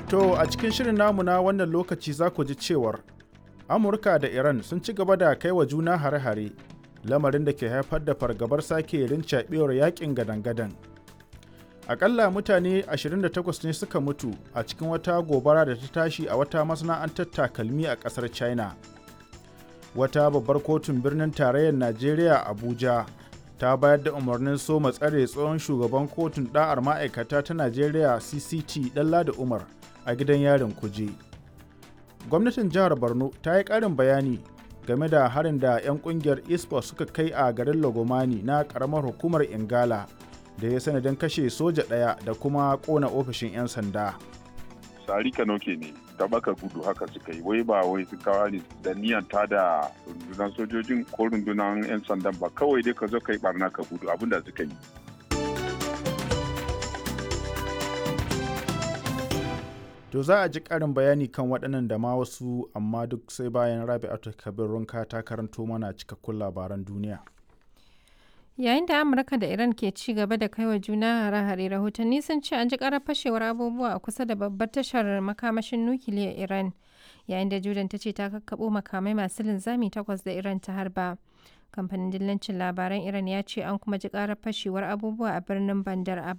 To a cikin shirin namu na wannan lokaci za ku ji cewar Amurka da Iran sun ci gaba da kai wa juna hare-hare lamarin da ke haifar da fargabar sake rincaɓewar yakin gadan-gadan. Akalla mutane 28 ne suka mutu a cikin wata gobara da ta tashi a wata masana'antar takalmi a ƙasar China. Wata babbar kotun birnin tarayyar Najeriya Abuja ta bayar da umarnin soma tsare tsohon shugaban kotun ɗa'ar ma'aikata ta Najeriya CCT Ɗanladi Umar a gidan yarin kuje. Gwamnatin jihar Borno ta yi ƙarin bayani game da harin da 'yan ƙungiyar ISPO suka kai a garin Lagomani na ƙaramar hukumar Ingala da ya sanadin kashe soja ɗaya da kuma ƙona ofishin 'yan sanda. Sari Kanoke ne, ta baka gudu haka suka yi, wai ba wai su kawo ne da niyan ta da rundunar sojojin ko rundunar 'yan sandan ba kawai dai ka zo ka yi barna ka gudu abin da suka yi. To za a ji ƙarin bayani kan waɗannan da ma wasu amma duk sai bayan Rabi'atu Kabir Runka ta karanto mana cikakkun labaran duniya. Yayin da Amurka da Iran ke ci gaba da kaiwa juna hare-hare rahotanni sun ce an ji karar fashewar abubuwa a kusa da babbar tashar makamashin nukiliyar Iran yayin da Jordan ta ce ta kakkaɓo makamai masu linzami takwas da Iran ta harba. Kamfanin dillancin labaran Iran ya ce an kuma ji karar fashewar abubuwa a birnin Bandar